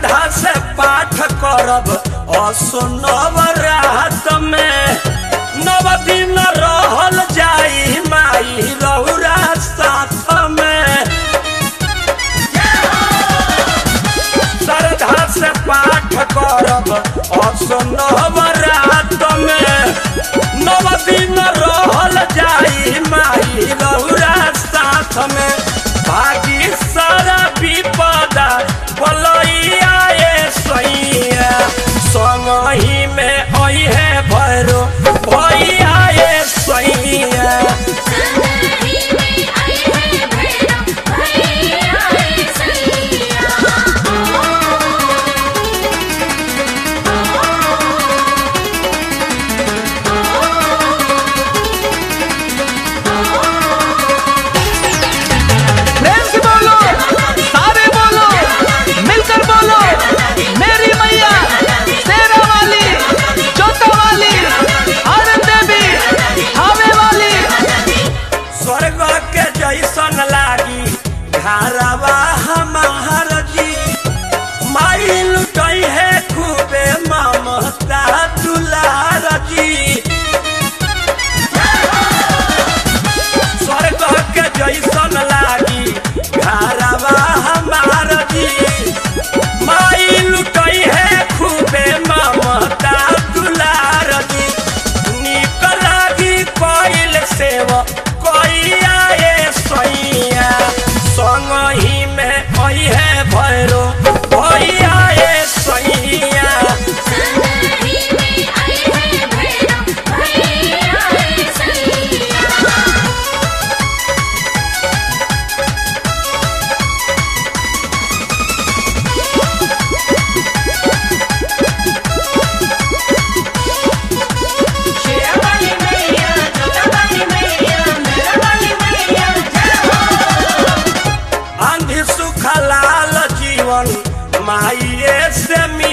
श्रद्धा से पाठ करब असुनव रात में नव दिन रहल जाई माई रौरा साथ में श्रद्धा से पाठ करब असुनव रात में नव दिन रहल जाई माई रौरा साथ में भागी सारा विपदा बलैया ए सैया संगही में अहे भैरो भैया ए सैया संगही में आए हैं भैरव भैया रे सैया प्रेम से बोलो सारे बोलो मिलकर बोलो मेरी मैया शेरा वाली जोता वाली आनंद देवी हावे वाली स्वर्ग के जैसन लागी घरवा हमार जी माई लुटई है खूबे ममता दुलार जी स्वर्ग के जैसन लागी घरवा हमार जी माई लुटई है खूबे ममता दुलार जी निक लागी कोइल सेव कोइया ए सैया संगही में अहे भैरो भैया ए सैया संगही में आए हैं भैरव भैया रे सैया शेरावाली मैया जोतावाली मैया मेरावाली मैया जय हो आंधी सुखलाल जीवन माइए से